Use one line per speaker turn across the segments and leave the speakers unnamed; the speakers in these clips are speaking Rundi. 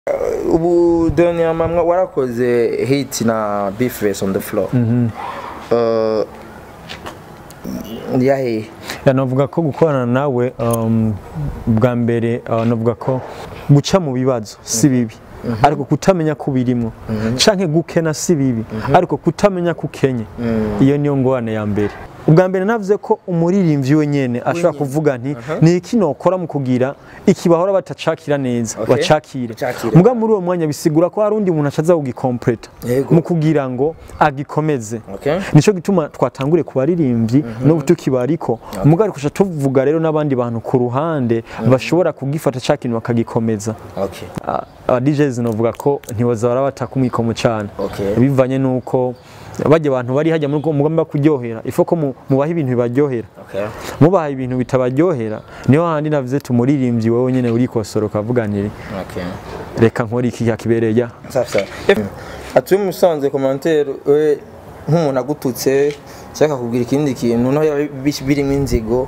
ubu dernier mamwa warakoze hit na Beefface on the floor Uh, yahe
Ya, navuga ko gukorana nawe um, bwa mbere uh, navuga ko guca mu bibazo si bibi ariko kutamenya ko birimo canke gukena si bibi ariko kutamenya ko ukenye iyo niyo ngorane ya mbere ubwa mbere navuze ko umuririmbyi we nyene ashobora kuvuga nti ni iki nokora mu kugira iki bahora batacakira neza
Okay.
bacakire
Bacakire.
muga muri uwo mwanya bisigura ko hari undi muntu acaza kugikompleta
Yego.
mu kugira ngo agikomeze
okay
nico gituma twatangure ku baririmbyi no tukibariko muga ariko tuvuga rero n'abandi bantu ku ruhande bashobora kugifata ca kintu bakagikomeza
okay
Ah, aba DJs novuga ko ntibaza barabata kumwikomo cyane
Okay.
bivanye nuko bajya abantu bari hajya muri mugamba kuryohera ifo ko mu- mubaha ibintu bibaryohera
okay
mubaha ibintu bitabaryohera niho handi navuze tumuririmbyi wowe nyene urikosora ukavuga nti
okay
reka nkora iki kibereye ya
safi safi atuye musanze commentaire we nk'umuntu agututse cyangwa akakubwira ikindi kintu naho yaba bi- birimo inzigo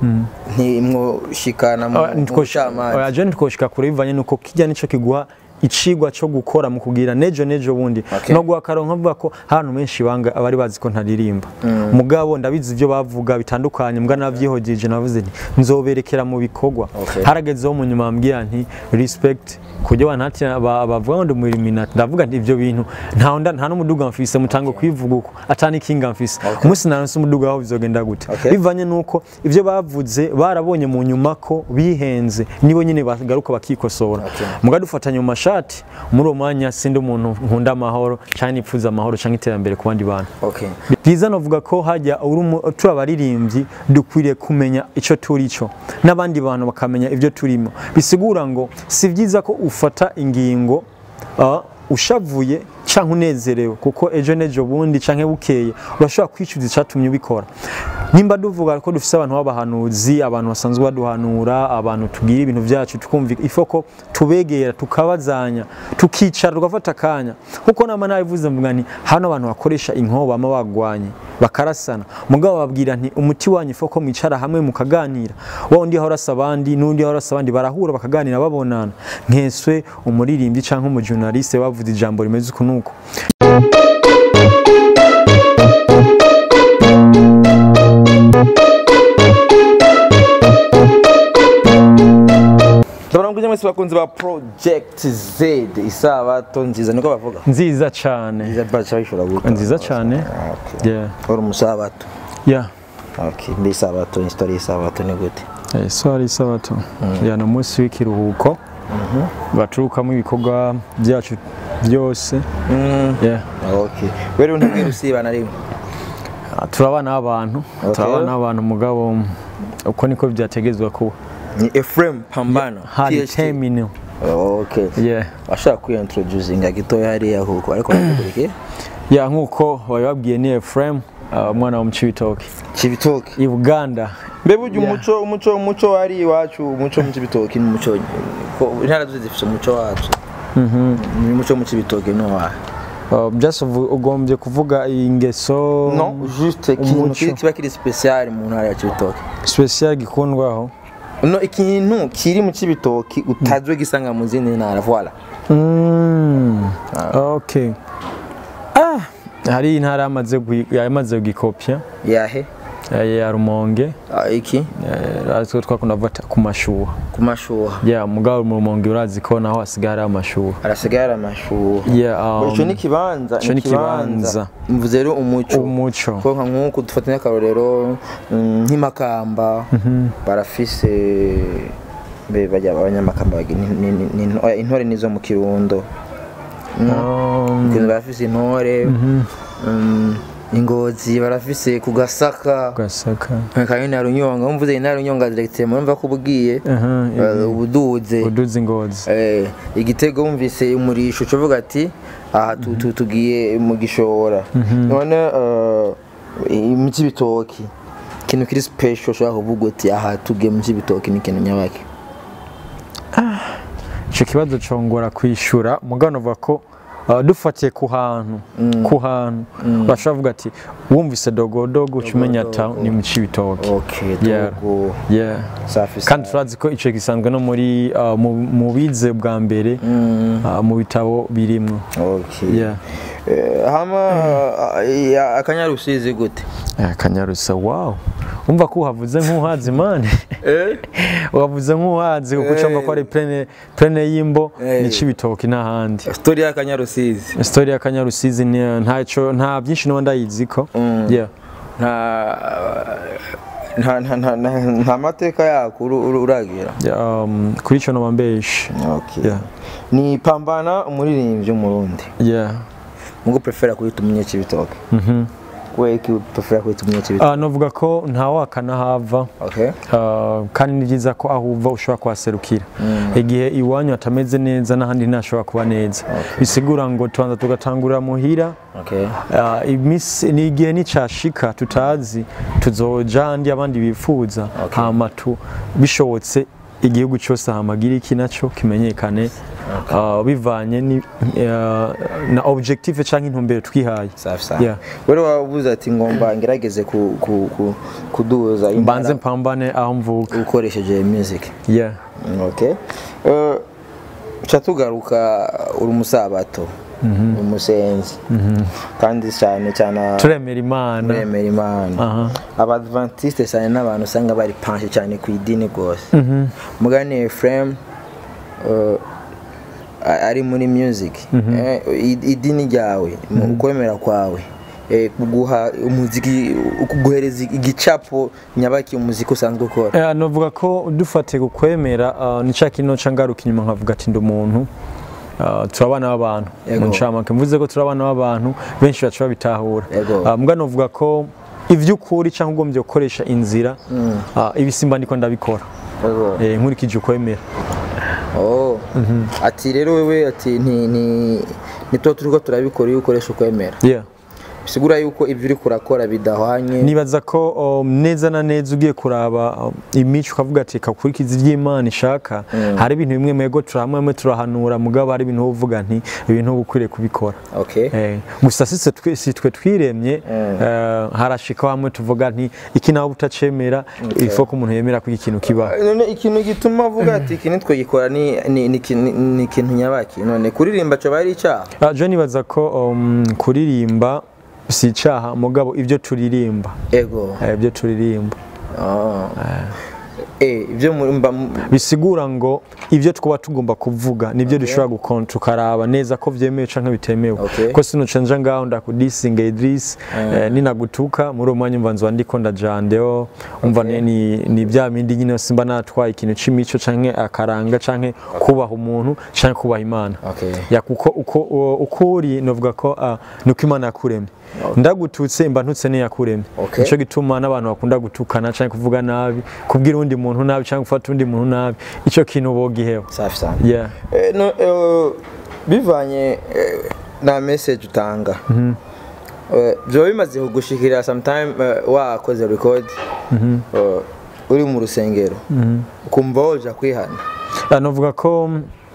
ntimwoshikana mu
Ah,
mu
ntitwoshika-
bucamanza
oya, je ntitwoshika kure bivanye nuko kijya nico kiguha icigwa cyo gukora mu kugira nejo nejo bundi
Okay.
no guha akaronka avuga ko ahantu menshi banga abari bazi ko ntaririmba mugabo ndabizi ibyo bavuga bitandukanye mbwa navyihojeje navuze nti nzoberekera mu bikorwa
Okay.
haragezeho mu nyuma ambwira nti respect kujya wanati bavuga ngo ndi mu Illuminati ndavuga nti ibyo bintu nta nda nta n'umuduga mfise mutango kwivuga uko atani kinga mfise umunsi naronse umuduga aho bizogenda gute
Okay.
bivanye nuko ibyo bavuze barabonye mu nyuma ko bihenze nibo nyine bagaruka bakikosora
Okay.
muga dufatanye mu mashati muri uwo mwanya sindi umuntu nkunda amahoro cyangwa nipfuza amahoro cyangwa iterambere ku bandi bantu
okay
byiza navuga ko hajya uri umu- turi abaririmbyi dukwiriye kumenya icyo turi cyo n'abandi bantu bakamenya ibyo turimo bisigura ngo si byiza ko ufata ingingo ah, ushavuye cyangwa unezerewe kuko ejo n'ejo bundi cyangwa bukeye urashobora kwicuza icyatumye ubikora nimba duvuga ko dufite abantu b'abahanuzi abantu basanzwe baduhanura abantu tubwira ibintu byacu tukumva ifo ko tubegera tukabazanya tukicara tugafata akanya kuko nama nabivuze mvuga nti hano abantu bakoresha inkoho bama bagwanye bakarasana mugabo babwira nti umuti wanyu ifo ko mwicara hamwe mukaganira wa undi ahora asa abandi n'undi ahora asa abandi barahura bakaganira babonana nkeswe umuririmbyi cyangwa umujurnaliste bavuze ijambo rimeze uku nuko
ndabona ngo mwese bakunzi ba project z isabato nziza niko bavuga
nziza cyane
nziza bacha bishobora guta
nziza cyane
okay
yeah
uri umusabato
yeah
okay mbi isabato history y'isabato ni gute
Eh, so hari isabato ya no munsi w'ikiruhuko baturukamo ibikorwa byacu byose yeah
okay wewe ntabwira usiba na rimwe
Ah, turabana n'abantu
Okay.
turabana n'abantu mugabo uko niko byategezwa kuba
ni Ephraim Pambano
hari
PhD.
terminal
okay
yeah
ashaka kwiintroducinga gitoya hariya huko ariko nakugurikiye
yeah nkuko babibabwiye ni Ephraim ah, umwana wo mu Cibitoke
Cibitoke
i Buganda
mbe burya
Yeah.
umuco umuco umuco wari iwacu umuco mu Cibitoke ni umuco ko intara zose zifite umuco wacu ni umuco mu Cibitoke no wa
Ah, just uvu- ugombye kuvuga ingeso
no juste ikintu
umuco.
kiri- kiba kiri special mu ntara ya Cibitoke
special gikundwaho
no ikintu kiri mu Cibitoke utazwe gisanga mu zindi ntara voilà
Mm, okay. Ah, hari intara yamaze gui- yamaze gukopya
yahe
ya ya Rumonge
Ah, iki
eh, aritwo twakunda kuvuga ku mashuha
ku mashuha
yeah mugabo mu Rumonge urazi ko naho hasigaye hari amashuha
arasigara amashuha
yeah um,
ico ni kibanza
ico ni kibanza.
mvuze rero umuco
umuco
ko nka nk'uko dufata nk'akarorero mm, nk'imakamba barafise be bajya abanyamakamba bagira ni- ni- ni- ni- oya, intore nizo mu kirundo
Um,
Kirundo barafise intore mm, ingozi barafise ku gasaka
gasaka
kandi na runyonga mvuze na runyonga directement murumva ko ubwiye
aha
eh, ubuduze
uduzi ngozi
Eh, igitego wumvise umurisho ucuvuga ati aha tu- tu- tugiye mu gishora none eh, mu cy'ibitoki ikintu kiri special ushobora kuvuga uti aha tugiye mu cy'ibitoki ni ikintu nyabaki
ico kibazo congora kwishura mugabo navuga ko uh, dufatiye ku hantu ku hantu bashobora kuvuga ati wumvise dogodogo uca umenya ata ni mu cibitoke
okay
Yeah.
dogo
yeah.
safi
kandi turazi ko icyo gisanzwe no muri uh, mu, mu bize bwa mbere uh, mu bitabo birimwo
okay
yeah.
Eh, hama eh, ya- akanyarusizi gute
Eh, kanyarusa wow umva ko uhavuze nk'uhazi mani
eh
uhavuze nk'uhazi kuko ucamba ko ari plene plene y'imbo
Eh.
ni cibitoki n'ahandi
story y'akanyarusizi
story ya kanyarusizi ni ntaco nta byinshi no ndayiziko yeah
nta nta nta nta nta- nta mateka yako uru- uru- uragira
Yeah, um, kuri ico noba mbeshe
okay
Yeah.
ni pambana umuririmbyi w'umurundi
yeah
mugo prefera kwita umunyekibitoke
mhm
we ki prefera kwita umunyekibitoke
Ah, novuga ko ntawakana hava
okay
Uh, kandi ni byiza ko aho uva ushobora kuhaserukira igihe iwanyu hatameze neza n'ahandi ntashobora kuba neza bisigura ngo tubanza tugatangurira muhira
okay
uh, imisi- ni igihe nicashika tutazi tuzoja ahandi abandi bifuza
Okay.
hama tu bishobotse igihugu cyose hamagira iki naco kimenyekane uh, bivanye ni, uh, na objective canke intumbero twihaye
safi safi
Yeah.
wewe wavuze ati ngomba ngerageze ku, ku, ku, kuduza
mbanze
intara
mpambane aho mvuka
ukoresheje music
yeah.
okay uh, ca tugaruka uri umusabato umusenzi kandi cyane cyane
turemera imana
uremera imana
Aha.
abadventiste cyane n'abantu usanga bari panshe cyane ku idini rwose mugani Ephraim uh, a- ari muri music eh, i- idini ryawe mu ukwemera kwawe eh, kuguha umuziki kuguhereza igicapo nyabaki umuziki usanzwe ukora
Eh, novuga ko dufatiye ku kwemera uh, ni cya kintu nca ngaruka inyuma nkavuga ati ndi umuntu uh, turi abana b'abantu
Yego.
mu ncamake mvuze ko turi abana b'abantu benshi baca babitahura
Yego.
uh, mbwa novuga ko ivy'ukuri cyangwa ugombye gukoresha inzira uh, ibisimba ndiko ndabikora
Yego.
eh, nkurikije ukwemera
Oh. ati rero wewe ati ni ni nitwo turiko turabikora iyo ukoresha ukwemera
yeah.
bisigura yuko ibyo uri kurakora bidahwanye
nibaza ko um, neza na neza ugiye kuraba um, imico ukavuga ati kakurikiza iby'imana ishaka hari ibintu bimwe mwego turahamwe hamwe turahanura mugabo hari ibintu uvuga nti ibintu uba ukwiriye kubikora
okay
Eh, gusa si twe si twe twiremye eh, harashika hamwe tuvuga nti iki nawe utacemera ifo ko umuntu yemera ko iki kintu kibaho
none ikintu gituma avuga ati iki nitwe gikora ni ni ni iki- ni- ni ikintu nyabaki none kuririmba cyo bari icyaha
Ah, je nibaza ko um, kuririmba si icaha mugabo ibyo turirimba
ego
eh, ibyo turirimba
Ah. eh ibyo muri mba
bisigura ngo ibyo twaba tugomba kuvuga nibyo dushobora gukon tukaraba neza ko byemewe canke bitemewe
Okay.
ko sinucenja ngaho ndakudisinga Idris eh, ninagutuka muri uwo mwanya umva nzwa ndiko ndajandeo umva
Okay.
ni, ni bya bindi nyine simba natwaye ikintu c'imico canke akaranga canke kubaha umuntu canke kubaha imana
okay
ya kuko uko u- uko uri novuga ko uh, nuko imana yakuremye ndagututse mba ntutse niyakuremye
Okay.
nico gituma n'abantu bakunda gutukana canke kuvuga nabi kubwira undi muntu nabi canke gufata undi muntu nabi ico kintu bogiheho
safi sana
yeah.
Eh, no, eh, bivanye eh, na message utanga Eh, byoba bimaze kugushikira sometime eh, wakoze record eh, uri mu rusengero ukumva woja kwihana
Ah, novuga ko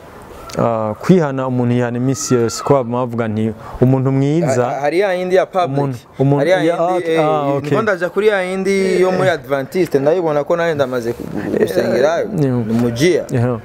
uh, kwihana umuntu yihana iminsi yose ko baba bavuga nti umuntu mwiza
Ha- hari ya yindi ya public
Umuntu- umuntu-
hari ya
ya-
yindi
ah, ah,
eh,
okay.
niko ndaja kuri ya yindi yo muri adventiste ndayibona ko nanjye ndamaze gusengerayo
yeah.
ni mujiya
Yeah.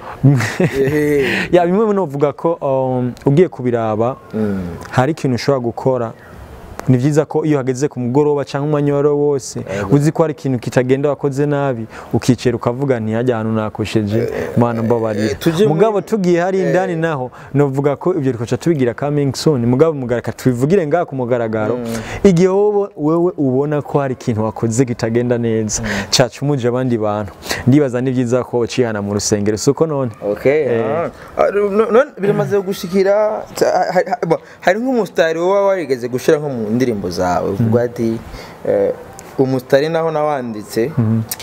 Ehe.
ya bimwe novuga ko um, ugiye kubiraba
Mm.
hari ikintu ushobora gukora ni byiza ko iyo hageze ku mugoroba cyangwa umwanya uwo ari wo wose uzi ko hari ikintu kitagenda wakoze nabi ukicera ukavuga nti hajya ahantu nakosheje mana mbabarira
eh, tuje muri-
mugabo tugiye hari indani naho novuga ko ibyo twaca tubigira coming soon mugabo mugaraka tubivugire ngaha ku mugaragaro igihe wowe wewe ubona ko hari ikintu wakoze kitagenda neza cacumuje abandi bantu ndibaza ni byiza ko ucihana mu rusengero suko none
Okay. ah. Ah, no- no- biramaze gushikira ha- ha- ha- bo, hari nk'umusitari uba warigeze gushira nko mu ndirimbo zawe uvuga ati eh, umusitari naho nawanditse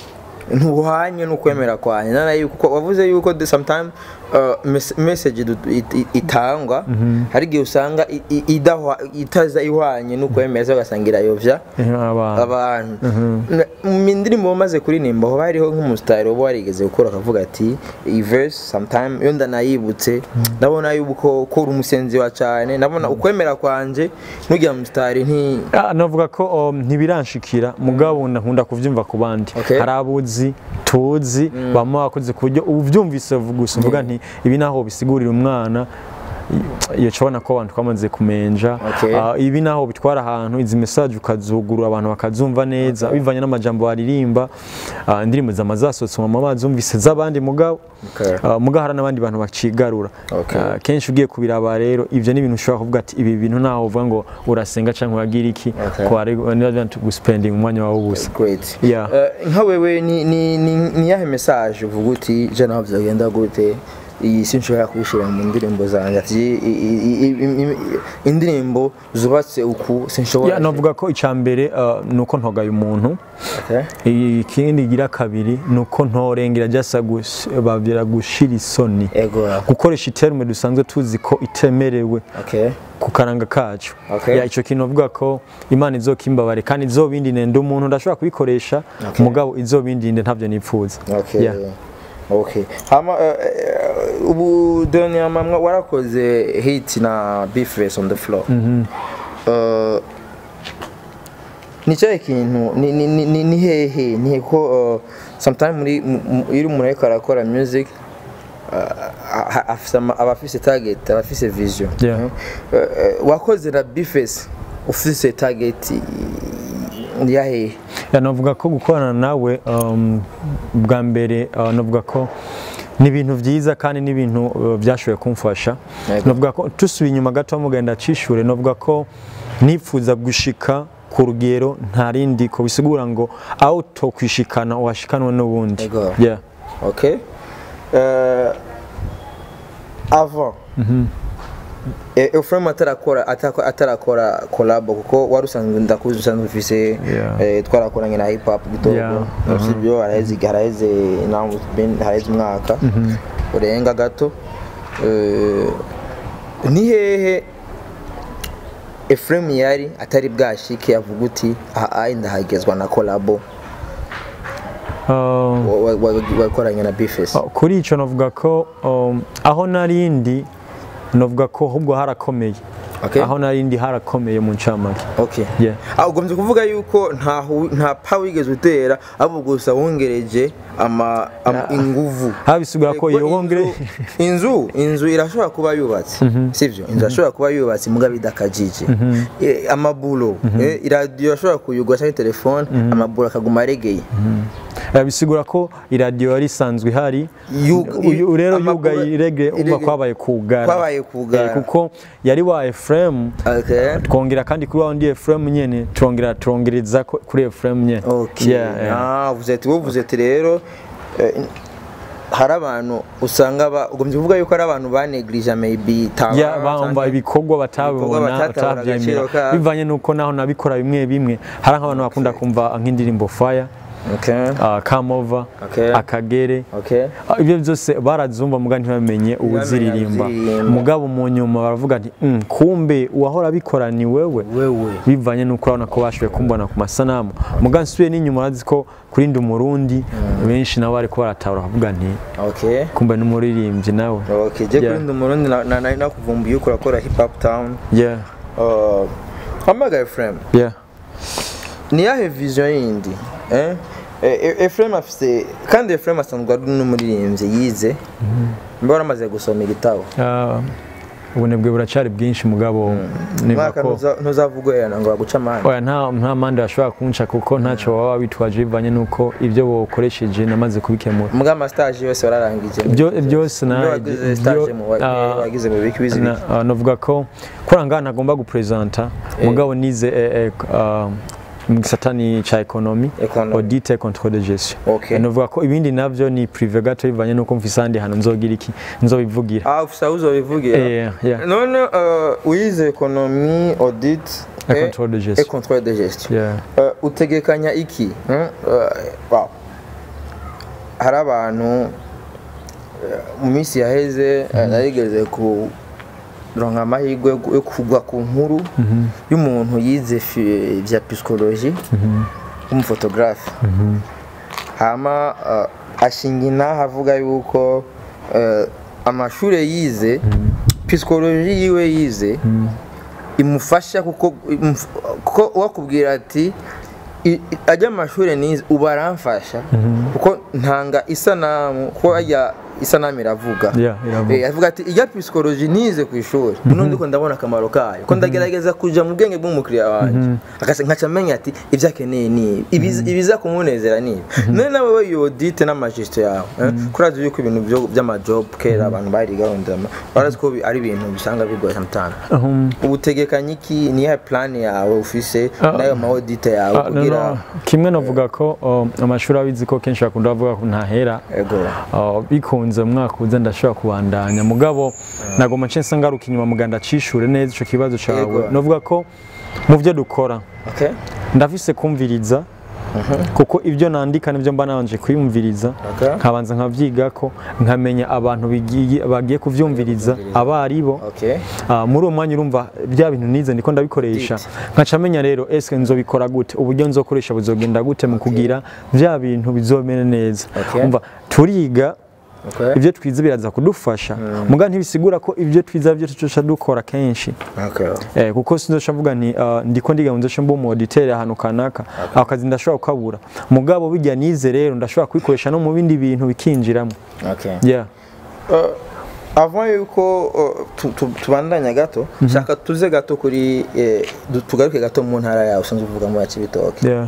ntuhwanye n'ukwemera kwanjye nana yuko wavuze yuko the sometime uh, mes- message du- it- it- itangwa hari igihe usanga i- i- idahwa- itaza ihwanye n'ukwemera se ugasanga irayovya
Eh, abantu
abantu Na- mu indirimbo wamaze kuririmba hoba hariho nk'umusitari uba warigeze gukora akavuga ati iyi verse sometime iyo ndanayibutse ndabona yuko ko uri umusenzi wa cyane ndabona ukwemera kwanje nugira musitari nti
Ah, navuga ko um, ntibiranshikira mugabo nkunda kuvyumva ku bandi
Okay.
hari abuzi tuzi bama wakoze ku buryo ubyumvise gusa uvuga nti ibi naho bisigurira umwana iyo cabona ko abantu twamaze kumenja
Okay.
Ah, ibi naho bitwara ahantu izi message ukazugurura abantu bakazumva neza bivanye n'amajambo baririmba Ah, indirimbo zama zasohotse mu bazumvise z'abandi mugabo
Okay.
Ah, mugabo hari n'abandi bantu bacigarura
Okay.
Ah, kenshi ugiye kubiraba rero ivyo ni ibintu ushobora kuvuga ati ibi bintu naho uvuga ngo urasenga cyangwa uragira iki
Okay.
ko ari niba guspending umwanya wawe ubusa
great
Yeah.
Eh, nka wewe ni ni ni ni yahe message uvuga uti je naho byagenda gute iyi sinshobora kubishira mu ndirimbo zanjye ati i- i- i- i- i- indirimbo zubatse uku sinshobora
Ya, navuga ko icya mbere ah, ni uko ntogaye umuntu
Okay.
ikindi gira kabiri ni uko ntorengera jasa babwira gushira isoni
ego
gukoresha iterme dusanzwe tuzi ko itemerewe
okay
ku karanga kacu
Okay.
ya icyo kintu uvuga ko imana izokimbabare kandi izobindinde ndi umuntu ndashobora kubikoresha
Okay.
mugabo izobindinde ntabyo nipfuza
Okay.
Yeah.
Okay. Hama eh, eh, ubu dernier mamwa warakoze hit na Beefface on the floor. Eh, ni cyahe kintu ni ni ni- ni ni hehe ni he ko eh, sometime muri mu- mu- iyo umuntu ariko arakora music eh, a- afise ama- aba afise target aba afise vision
Yeah.
Eh, eh, wakoze na Beefface ufise target ya hehe
Ya, navuga ko gukorana nawe um, bwa mbere uh, navuga ko ni ibintu byiza kandi ni ibintu uh, byashoboye kumfasha
Yego.
navuga ko tusubiye inyuma gato mugenda cishure navuga ko nifuza gushika ku rugero nta rindi ko bisigura ngo aho tokwishikana uhashikanwe n'ubundi
Yego.
yeah.
Ok. Euh, avant. Eh, Euphrem atarakora atako- atarakora collabo kuko wari usanzwe ndakuzi usanzwe ufise
Yeah.
eh, twarakoranye na hip hop gitogo
Yeah.
sibyo haraheze haraheze intango haraheze umwaka urenga gato Eh, ni hehe Ephraim yari atari bwashike avuga uti aha ndahagezwa na collabo
Um,
wa- wa- wa- wakoranye na Beefface
Uh, kuri icyo navuga ko um, aho narindi navuga ko ahubwo harakomeye
Okay.
aho narindi harakomeye mu ncamake
Okay.
Yeah.
Ah, ugombye kuvuga yuko nta hu- nta pa wigeze utera ahubwo gusa wongereje ama, ama inguvu
aha bisigura ko
Kuko
iyo wongere
inzu- inzu inzu irashobora kuba yubatse sivyo inzu irashobora kuba yubatse mugabo idakajije Eh, amabulo eh, iradiyo irashobora kuyugura cyangwa telefone amabulo akaguma aregeye
Eh, bisigura ko iradiyo yari isanzwe ihari
Yuga-
Uyu- rero
amaguru-
yugaye irege umva
irege-
kwabaye kugara
kwabaye kugara.
Eh, kuko yari wa Ephraim
Okay.
twongera kandi kuri wa wundi Ephraim nyene turongera turongereza ko- kuri Ephraim nyene
Okay.
Yeah, yeah.
Ah, vuze ati wowe vuze ati rero eh, hari abantu usanga ba ugombye kuvuga yuko ari abantu banegrije maybe talent
ya bamba ibikorwa batabibona
batatabona
batabyemera
agaciro kabo.
bivanye nuko naho nabikora bimwe bimwe hari nk'abantu bakunda kumva nk'indirimbo fire
Okay.
uh, come over
Okay.
akagere
Okay.
Ah, ibyo byose barazumva muga ntibamenye uwuziririmba
uziririmba.
mugabo mu nyuma baravuga ati "Mm, kumbe uwahora abikora ni wewe
Wewe.
bivanye nuko urabona ko bashoboye kumbona ku masanamu muga nsubiye n'inyuma urazi ko kuri ndi umurundi benshi nabo bariko baratahura bakavuga nti
Okay.
kumbe ni umuririmbyi nawe
Okay. Je
Yeah.
kuri ndi umurundi na- na- nari nakuvumbuye uko urakora hip hop town.
yeah
Uh, hamagaye Ephraim.
yeah
Ni yahe vision yindi? Eh? Eh, Ephraim afise kandi Ephraim asanzwe ari n'umuririmbyi yize. Mbe waramaze gusoma igitabo.
Ah, ubunebwe buracari bwinshi mugabo niba
Mwaka
ko
ntuza- ntuzavugwera ngo baguce amande.
oya nta nta mande bashobora kunca kuko ntacyo baba bitwaje bivanye nuko ibyo bokoresheje namaze kubikemura
Muga ama stage yose wararangije.
Byo- byose na-
Ibyo wagize stage
byo-
mu wa-
ah,
wagize mu biki bizi
Na- ah, navuga ko kora ngaha ntagomba gupresenta mugabo nize eh, eh, ah, mu gisatani ca ekonomi
Economy.
audit et contrôle de gestion
Okay.
navuga ko ibindi navyo ni prive gato bivanye nuko mfise ahandi hantu nzogira iki nzobivugira
Ah, ufisa uzobivugira.
Eh, yeah.
none uh, wize ekonomi audit
Et
et-
contrôle de
et
gestion
contrôle de gestion
Yeah.
Uh, utegekanya iki hmm? Uh, wow. hari abantu eh, mu minsi yaheze eh, narigeze ku ronka amahirwe yo- yo kugwa ku nkuru y'umuntu yize fi- vya psychologie w'umufotogarafe hama eh, ashinga inaha avuga yuko eh, amashure yize psychologie yiwe yize imufasha kuko imuf- kuko wakubwira ati i- i- ajya amashuri nize ubu aramfasha kuko ntanga isanamu kuko ajya isanamu iravuga
Yeah, iravuga.
Eh, avuga ati ijya psychology nize ku ishuri none ndiko ndabona akamaro kayo ko ndagerageza kuja mu bwenge bw'umukiriya wanje akase nkaca menya ati ibyo akeneye ni ibi ibiza- ibiza kumunezera ni ibi none nawe we yodite n'amajisito yawe eh, kurazi yuko ibintu byo- by'amajob kera abantu bariga rondama barazi ko bi- ari ibintu bisanga bigoye sometimes
Um,
ubutegekanye iki niya plan yawe ufise
Ah.
n'ayo maodite yawe
ah, no,
kugira
no, kimwe navuga ko um, amashuri abizi ko kenshi bakunda bavuga ko ntahera
ego
Uh, bikunze mu mwaka uza ndashobora kubandanya mugabo nagoma nce nsa ngaruka inyuma muganda cishure neza ico kibazo cawe
Yego.
novuga ko mu byo dukora
okay
ndafise kumviriza kuko ibyo nandika nibyo mba nabanje kwiyumviriza
Okay.
nkabanza nkavyigako nkamenya abantu bigiye bagiye kuvyumviriza abaribo
okay
Ah, muri uwo mwanya urumva bya bintu nize ndiko ndabikoresha nkaca menya rero eske nzobikora gute uburyo nzokoresha buzogenda gute mu kugira bya bintu bizomere neza
Okay.
umva turiga
okay
ibyo twize biraza kudufasha muga ntibisigura ko ibyo twize byo tuca dukora kenshi
okay
eh, kuko sinzoca mvuga nti uh, ndiko ndiga nzoca mba umuditeri ahantu kanaka ako kazi ndashobora kukabura mugabo bijya nize rero ndashobora kubikoresha no mu bindi bintu bikinjiramo
okay
yeah.
Uh, avant yuko uh, tu- tu- tubandanya gato shaka tuze gato kuri eh, du- tugaruke gato mu ntara yawe usanzwe uvuga mu ya Cibitoke
Yeah.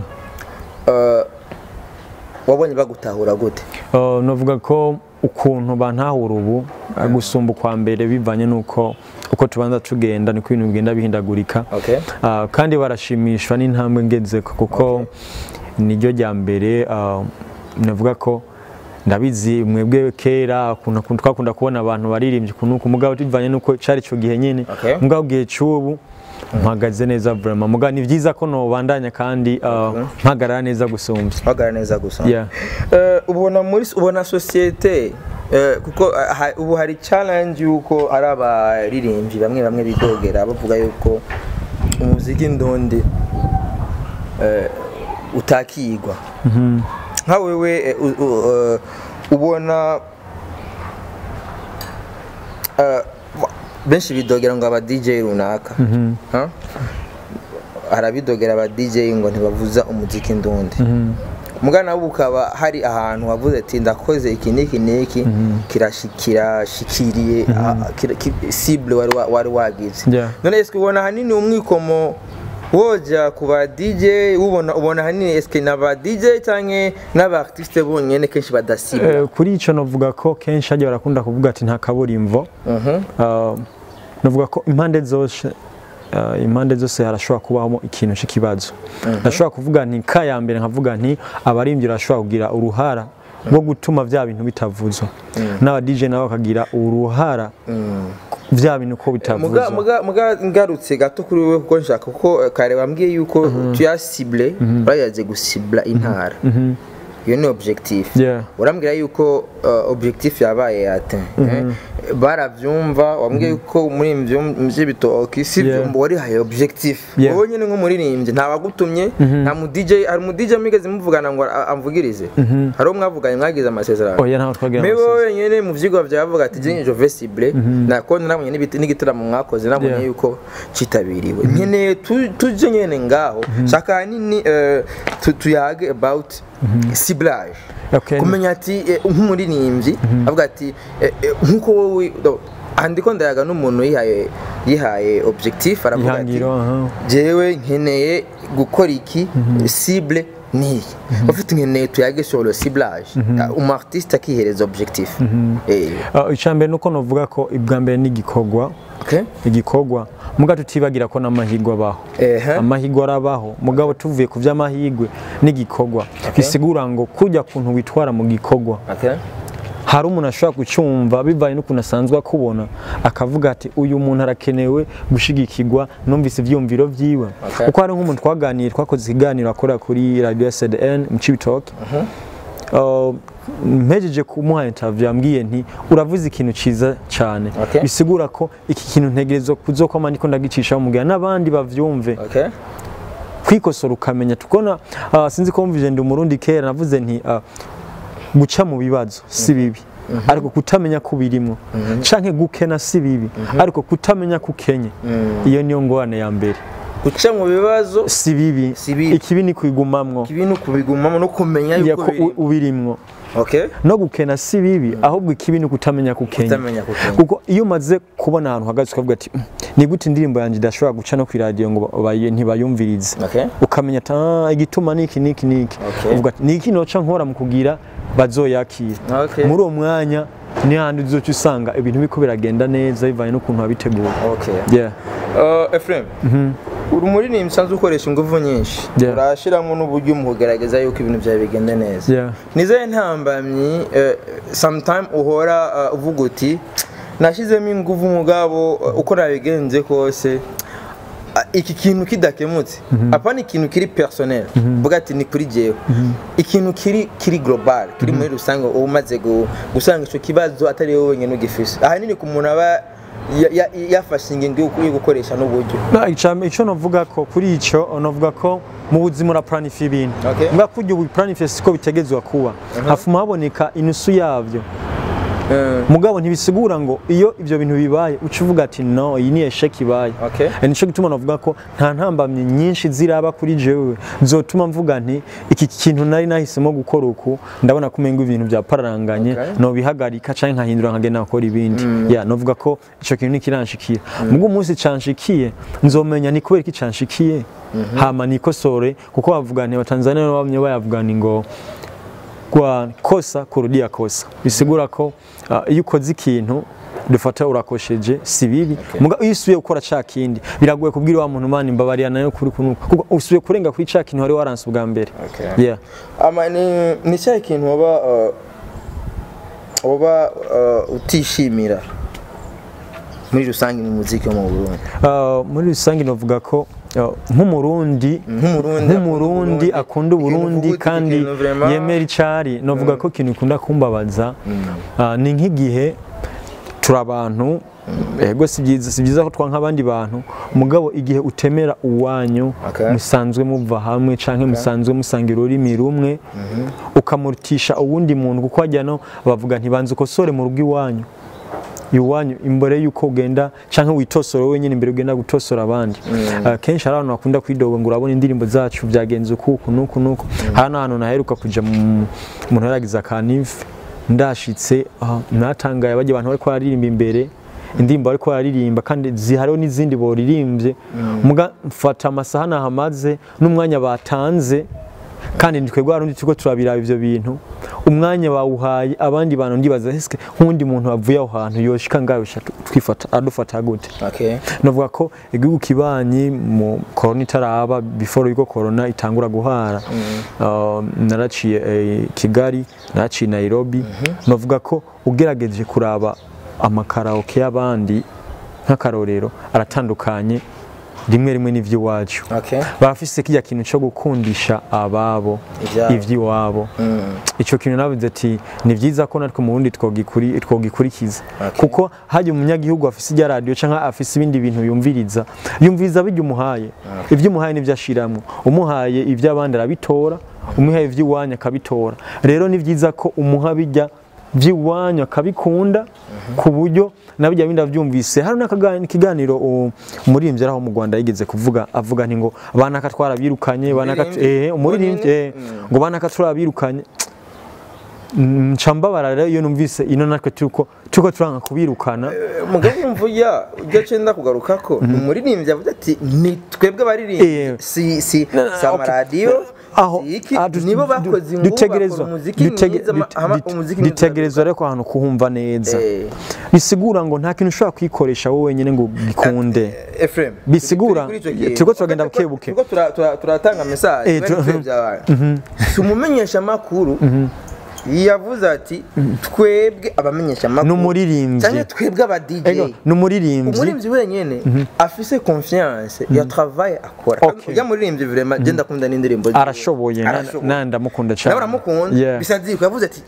Uh, wabonye bagutahura gute
Uh, novuga ko ukuntu bantahura ubu gusumba ukwa mbere bivanye n'uko uko tubanza tugenda niko ibintu bigenda bihindagurika
okay
Uh, kandi barashimishwa n'intambwe ngezeko kuko niryo rya mbere uh, navuga ko ndabizi mwebwe kera ukuntu ukuntu twakunda kubona abantu baririmbye ukuntu uku mugabo bivanye n'uko cari ico gihe nyene
Okay.
mugabo gihe c'ubu mpagaze neza vraiment mugabo ni vyiza ko nobandanya kandi uh, mpagarara neza gusumbya
bagara neza gusa
Yeah.
Eh, ubona muri ubona societe eh, kuko eh, ha- ubu hari challenge yuko ari abaririmbyi bamwe bamwe bidogera bavuga yuko umuziki ndondi eh, utakigwa nka wewe eh, u- u- eh, ubona eh, wa- benshi bidogera ngo aba DJ runaka Huh? harabidogera aba DJ ngo ntibavuza umuziki ndundi mugana nawe ukaba hari ahantu wavuze ati ndakoze iki n'iki n'iki kirashi- kirashikiriye ah, kira- ki- cible wari wa- wari wagize
Yeah.
none eske ubona hanini umwikomo woja ku ba DJ ubona ubona hanini eske n'aba DJ canke n'aba artiste bonyene kenshi badasibwa
Eh, kuri ico novuga ko kenshi hajya barakunda kuvuga ati nta kaburimbo
Mhm.
Uh, novuga ko impande zose uh, impande zose harashobora kubamo ikintu cy'ikibazo ndashobora kuvuga nti ka ya mbere nkavuga nti abaririmbyi barashobora kugira uruhara rwo gutuma vya bintu bitavuzwa n'aba DJ nabo bakagira uruhara vya bintu ko
muga
bitavuzwa
muga muga ngarutse gato kuri wewe kuko nshaka kuko eh, kare bambwiye yuko tuyasible barayaze gusibla intara iyo ni objectif
Yeah.
urambwira yuko uh, objectif yabaye ate eh? baravyumva wambwiye yuko muri ivyo vy'ibitoki si
Yeah.
vyumva warihaye objectif
Yeah.
wowe nyene nk'umuririmbyi nta wagutumye nta mu DJ hari mu DJ mwigeze muvugana ngo a- amvugirize hari uwo mwavuganye mwagize amasezerano
oya ntaho twagira
Mbe
amasezerano.
wowe nyene mu vyigwa vyawe bavuga ati jinye jove cible nakone nabonye n'ibiti- n'igitaramo mwakoze nabonye
Yeah.
yuko citabiriwe nkeneye tu- tuje nyene ngaho shaka hanini eh, tu- tuyage about ciblage
Okay.
kumenya ati eh, nk'umuririmbyi avuga ati eh, eh, nk'uko wowe do- aha ndiko ndayaga n'umuntu yihaye yihaye objectif aravuga ati
ihangiro aha.
jewe nkeneye gukora iki cible niyi bafite nkeneye tuyage sur le ciblage umu artiste akihereza objectif Eh,
Uh, icambere nuko novuga ko ibwa mbere n'igikorwa
okay
igikorwa muga tutibagira ko n'amahirwe abaho
Ehe.
amahirwe arabaho mugabo tuvuye ku vy'amahirwe n'igikorwa bisigura ngo kujya kuntu witwara mu gikorwa
okay
hari umuntu ashobora gucumva bivanye n'ukuntu asanzwe akubona akavuga ati uyu muntu arakenewe gushigikirwa numvise ivyumviro vyiwe
Okay.
kuko hari nk'umuntu twaganiye twakoze ikiganiro akorera kuri radio SDN mu Cibitoke Uh, mpejeje kumuha interview yambwiye nti uravuze ikintu ciza cyane
Okay.
bisigura ko iki kintu ntegerezwa kuzokwama ndiko ndagicishaho mugira n'abandi bavyumve
okay
kwikosora ukamenya tukona uh, sinzi ko mvije ndi umurundi kera navuze nti uh, guca mu bibazo si bibi ariko kutamenya ko birimwo canke gukena si bibi ariko kutamenya ko ukenye iyo niyo ngorane ya mbere
guca mu bibazo
si bibi
Si bibi.
ikibi ni kwigumamwo
ibintu kubigumamo no kumenya
ya
yuko
ko
biri
u- ubirimwo
okay
no gukena si bibi ahubwo ikibi ni kutamenya kukenya
Kutamenya kukenya.
kuko iyo umaze kubona ahantu uhagaze ukavuga ati "Mm, ni gute indirimbo yanjye idashobora guca no ku iradiyo ngo bayi- ntibayumvirize
okay
ukamenya ati "Ah, igituma niki niki niki
Okay.
uvuga ati ni iki noca nkora mu kugira bazoyakira
Okay.
muri uwo mwanya ni handi uzoca usanga ibintu biriko biragenda neza bivanye n'ukuntu wabiteguye
okay
yeah.
Uh, Ephraim uri umuririmbyi usanzwe ukoresha ingufu nyinshi
Yeah.
urashiramo n'uburyo mu kugaragaza yuko ibintu byawe bigenda neza
Yeah.
nizaye ntambamyi uh, sometime uhora uh, uvuga uti nashyizemo ingufu mugabo uh, uko nabigenze kose uh, iki kintu kidakemutse apa ni ikintu kiri personnel vuga ati ni kuri jewe ikintu kiri kiri global kiri muri rusange uba umaze gu- gusanga icyo kibazo atari wowe wenyine ugifise ahanini ku muntu aba ya- ya- yafashe ingingo yo yo gukoresha n'uburyo
Na, icya- icyo navuga ko kuri icyo navuga ko mu buzima urapuranifa ibintu
Okay.
mvuga ko ibyo bipuranifa siko bitegezwa kuba hafuma haboneka inusu yabyo mugabo ntibisigura ngo iyo ibyo bintu bibaye uca uvuga ati no iyi ni esheki ibaye
Okay.
Eh, nico gituma navuga ko nta ntambamyi nyinshi ziraba kuri jewe zotuma mvuga nti iki kintu nari nahisemo gukora uku ndabona ko umenga ibintu byapararanganye
Okay.
nobihagarika canke nkahindura nkagenda nkakora ibindi ya novuga ko ico kintu nikiranshikira mubwo umunsi canshikiye nzomenya ni kubera iki canshikiye hama nikosore kuko bavuga nti abatanzania bamwe bayavuga ni ngo kwa kosa kurudia kosa bisigura ko uh, iyo ukoze ikintu dufata urakosheje si bibi muga iyo usubiye gukora ca kindi biragoye kubwira wa muntu mani mbabarira nayo kuri kunuka kuko usubiye kurenga kuri ca kintu wari waranse ubwa mbere
Okay.
yeah.
ama ni ni cyahe kintu waba uh, waba uh, utishimira muri rusange mu muziki wo mu Burundi
Uh, muri rusange novuga ko uh, nk'umurundi
nk'umurundi
nk'umurundi akunda uburundi
Ikintu
kandi
ikintu vraiment-
yemera icari novuga ko ikintu ikunda kumbabaza uh, ni nk'igihe turi abantu ego si byiza si byiza ko twa nk'abandi bantu mugabo igihe utemera uwanyu
Okay.
musanzwe muva hamwe canke musanzwe musangira ururimi rumwe ukamurutisha uwundi muntu kuko hajya no bavuga ntibanze ukosore mu rugo iwanyu iwanyu imbere yuko ugenda canke witosora wenyine imbere ugenda gutosora abandi uh, kenshi hari abantu bakunda kwidoga ngo urabona indirimbo zacu byagenze ukuku nuku nuku hari n'ahantu naheruka kuja mu umuntu yaragize akanive ndashitse ah, natangaye bajya abantu bariko bararirimba imbere indirimbo bariko bararirimba kandi zihariho n'izindi boririmbye muga mfata amasaha nahamaze n'umwanya batanze kandi ni twebwe abarundi turiko turabiraba ivyo bintu umwanya bawuhaye abandi bantu ndibaza eske nk'undi muntu wavuye aho hantu yoshika ngaho yosha twifata adufata gute
okay
navuga ko igihugu kibanyi mu korona itaraba before yuko korona itangura guhara uh, naraciye eh, kigali naraciye nairobi navuga ko ugerageje kuraba amakaraoke y'abandi nk'akarorero aratandukanye rimwe rimwe n'ivy'iwacu
okay
bafise kirya kintu cyo gukundisha ababo
Ivyabo.
ivy'iwabo
mm.
icyo kintu navuze ati ni byiza ko natwe mu bundi twogikuri- twogikurikiza
Okay.
kuko hajya umunyagihugu afise ijya radiyo cyangwa afise ibindi bintu yumviriza yumviriza bijya umuhaye ibyo umuhaye nibyo ashiramwo umuhaye iby'abandi arabitora umuhaye iby'iwanyu akabitora rero ni byiza ko umuha bijya by'iwanyu akabikunda ku buryo na bijya bindi abyumvise hari n'ikiganiro umuririmbyi araho mu Rwanda yigeze kuvuga avuga nti ngo banaka twarabirukanye banaka
Umuririmbyi?
eh umuririmbyi eh, ngo banaka turabirukanye nca mbabara rero iyo numvise ino natwe turiko turiko turanga kubirukana
mugabo wumva ujya ujya cenda kugaruka ko umuririmbyi avuga ati ni twebwe abaririmbyi
Eh.
si si
Na- na-
si
okay.
amaradiyo
aho
si iki
ah, du-
nibo
du-
bakoze
du-
ingufu
dutegerezwa
bakora umuziki
dutege-
mwiza ma-
dut-
ama-
dut-
umuziki mwiza
dutegerezwa rero ko ahantu kuhumva neza
Eh.
bisigura ngo nta kintu ushobora kwikoresha wowe wenyine ngo gikunde
Ephraim
Bisigura,
turi kuri ico kintu.
turiko turagenda
Turiko-
buke buke.
turiko tura- tura- turatanga message
Eh,
bari
tu-
kure byabaye si umumenyesha makuru yavuze ati twebwe abamenyesha makuru
N'umuririmbyi.
cyangwa twebwe aba DJ
ego ni umuririmbyi
umuririmbyi wenyene afise confiance ya travail akora
Okay.
ujya muririmbyi vraiment je ndakunda n'indirimbo ziwe.
arashoboye na-
Arashoboye.
na ndamukunda
nawe
cyane
uramukunda
Yeah.
bisa ziko yavuze ati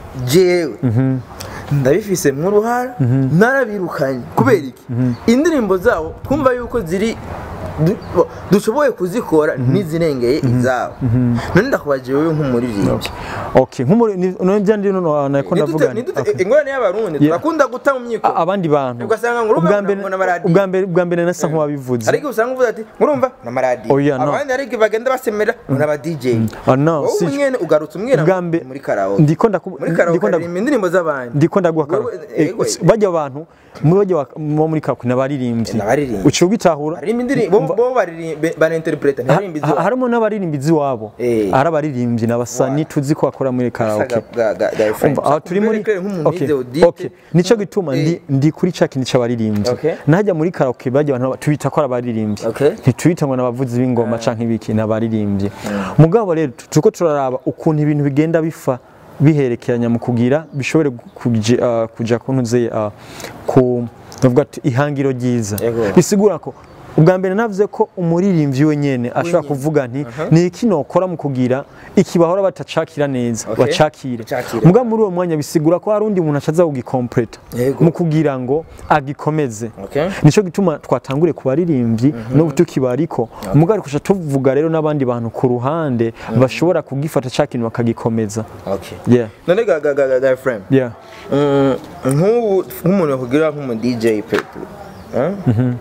jewe ndabifise nk'uruhara narabirukanye kubera iki indirimbo zabo twumva yuko ziri du- dushoboye kuzikora n'izirengeye izabo none ndakubaje wowe nk'umuririmbyi
okay nk'umuri ni- none bya ndi no nako ndavuga nti,
Nidute-
okay.
ingorane y'abarundi turakunda guta mu myiko
A- abandi bantu
Ugasanga ngo urumva
ubwa mbere
ngo n'amaradiyo.
ubwa mbere ubwa mbere nasa nk'uwabivuze
ariko usanga uvuga ati murumva n'amaradiyo
Oya, no.
abandi ariko bagenda basemera n'aba DJ
Ah, no,
wowe
si-
nyene ugarutse umwira
ubwa mbe-
muri karaoke
ndiko ndaku-
muri karaoke
ndiko ndaku-
aririmba indirimbo z'abandi
ndiko ndaguha karo
Wewe-
Eh,
eh, we-
bajya abantu mu bajya wa- bo muri kakwi n'abaririmbyi
N'abaririmbyi.
uciye ubitahura
aririmba indirimbo bo bo baririmba barinterpreta ntibaririmba
Ha-
izabo
harimo n'abaririmbizi wabo
Eh.
ari abaririmbyi n'abasani tuzi ko bakora muri karaoke Umva, aho turi muri Okay, okay. nico gituma ndi ndi kuri ca kintu c'abaririmbyi
Okay.
najya muri karaoke bajya abantu tubita ko ari abaririmbyi
Okay.
ntitubita ngo n'abavuzi b'ingoma canke ibiki n'abaririmbyi mugabo rero turiko turaraba ukuntu ibintu bigenda bifa biherekeranya mu kugira bishobore kuja uh, kuja kuntuze uh, ku navuga ati ihangiro ryiza
Yego.
bisigura ko ubwa mbere navuze ko umuririmbyi we nyene ashobora kuvuga nti ni iki nokora mu kugira iki bahora batacakira neza
Okay.
bacakire
Bacakire.
muga muri uwo mwanya bisigura ko hari undi muntu acaza kugikompleta
Yego.
mu kugira ngo agikomeze
Okay.
nico gituma twatangure ku baririmbyi no tukibariko muga ariko tuca tuvuga rero n'abandi bantu ku ruhande bashobora kugifata ca kintu bakagikomeza
Okay.
yeah
none ga ga ga ga ga friend
yeah
Mm, nk'ubu nk'umuntu yakugira nk'umu DJ pepe eh?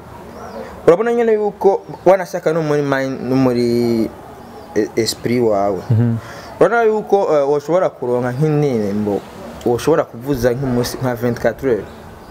urabona nyine yuko wanashaka no muri mind no muri e- esprit wawe urabona yuko eh, woshobora kuronka nk'indirimbo woshobora kuvuza nk'umunsi nka 24 heures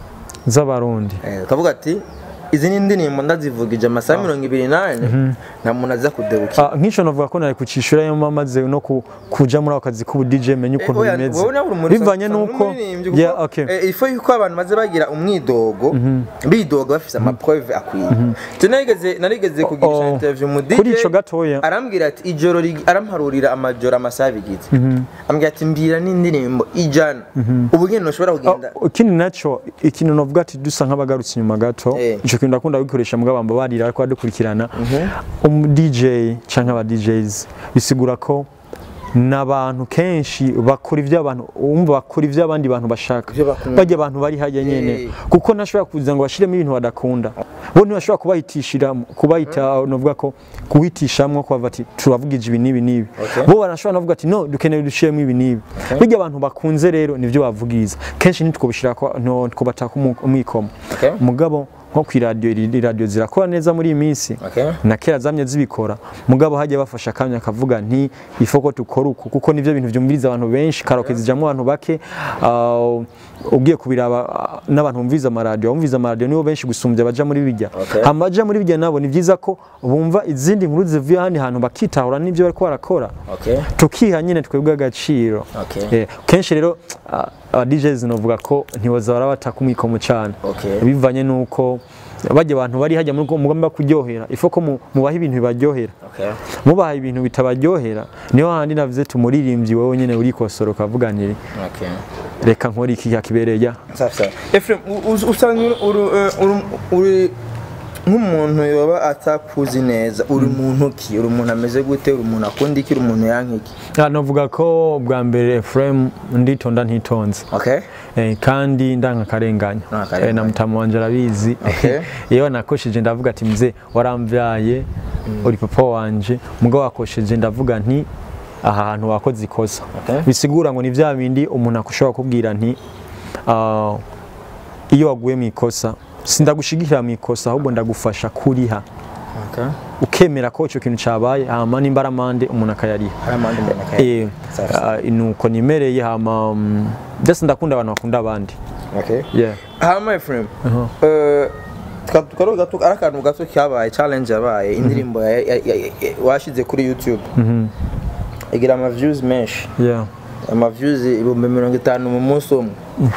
z'abarundi
Eh, ukavuga ati izi ni indirimbo ndazivugije amasaha mirongo ibiri n'ane nta muntu aza kudebuka
Ah, nk'ico navuga ko nari kucishura yo mamaze no ku- kuja muri ako kazi k'ubu DJ menye ukuntu
Oya,
bimeze
wowe nawe uri umuri-
bivanye
usanga uri
nuko
umuririmbyi kuko,
yeah okay
eh, ifo yuko abantu maze bagira umwidogo bidoga bafise amaprove akwiye je narigeze narigeze kugirisha
oh.
interview mu DJ
Kuri ico gatoya.
arambwira ati ijoro rig- aramparurira amajoro amasaha bigize ambwira ati mbwira n'indirimbo ijana ubu nyene ntushobora kugenda
Oh, ikindi naco ikintu novuga ati dusa nk'abagarutse inyuma gato
Eh.
ico kintu ndakunda gukoresha mugabo bamba barira ariko badukurikirana umu DJ canke aba DJs bisigura ko n'abantu kenshi bakora ivyo abantu umva bakora ivyo abandi bantu bashaka
Ivyo bakunda.
bajya abantu bari hajya nyene
Eh.
kuko ntashobora kuza ngo bashiremo ibintu badakunda bo ntibashobora kubahitishira kubahita novuga ko kuhitishamwo kubavuga ati turavugije ibi n'ibi n'ibi
Okay.
bo barashobora no kuvuga ati no dukeneye dushiremo ibi n'ibi bijya abantu bakunze rero nivyo bavugiza kenshi ntitwobishira ko no twobata umwikomo
Okay.
mugabo nko ku iradiyo iri radiyo zirakora neza muri iyi minsi
Okay.
na kera zamye zibikora mugabo hajya bafasha akanya akavuga nti ifo ko tukora uku kuko nivyo bintu vyumviriza abantu benshi karaoke zijamwo abantu bake ah, ugiye kubiraba ah, n'abantu bumviriza amaradiyo abumviriza amaradiyo nibo benshi gusumbya baja muri bijya
Okay.
amaja muri bijya nabo ni vyiza ko bumva izindi nkuru zivuye ahandi hantu bakitahura n'ivyo bariko barakora
okay
tukiha nyine twebwe agaciro
Okay.
Eh, kenshi rero ah, aba DJs novuga ko ntibaza barabataka umwikomo cyane
Okay.
bivanye nuko bajya abantu bari hajya muri mugomba kuryohera ifo ko mu- mubaha ibintu bibaryohera
okay
mubaha ibintu bitabaryohera niho handi navuze tumuririmbyi wowe nyine urikosora ukavuga nti
okay
reka nkore iki kibereye ya
safi safi Ephraim u- u- usanga uri- uri- eh, uri- uri nk'umuntu yoba atakuzi neza uri muntu ki uri umuntu ameze gute uri umuntu akunda iki uri umuntu yanka iki
Ah, navuga ko bwa mbere Ephraim nditonda ntitonze
okay
Eh, kandi ndanga akarenganya
Nta karenganya.
Eh, na mutamu wanje arabizi
Okay.
iyo nakosheje ndavuga ati mze waramvyaye uri papa wanje mugabo wakosheje ndavuga nti aha hantu wakoze ikosa
Okay.
bisigura ngo ni vya bindi umuntu akushobora kubwira nti ah, iyo waguye mu ikosa sindagushigikira mu ikosa ahubwo ndagufasha kuriha
okay
ukemera ko ico kintu cabaye hama nimba ari amande umuntu akayariha
hari amande umuntu akaye
Eh,
Safi.
ah, nuko nimereye hama mm, ndetse ndakunda abantu bakunda abandi
okay
yeah.
hama Ephraim
Uh-huh.
eh twa- tukaro gato ari akantu gato kabaye challenge yabaye indirimbo ya- ya- ya- ya- washize kuri YouTube igira ama views menshi
Yeah.
ama views ibihumbi mirongo itanu mu munsi umwe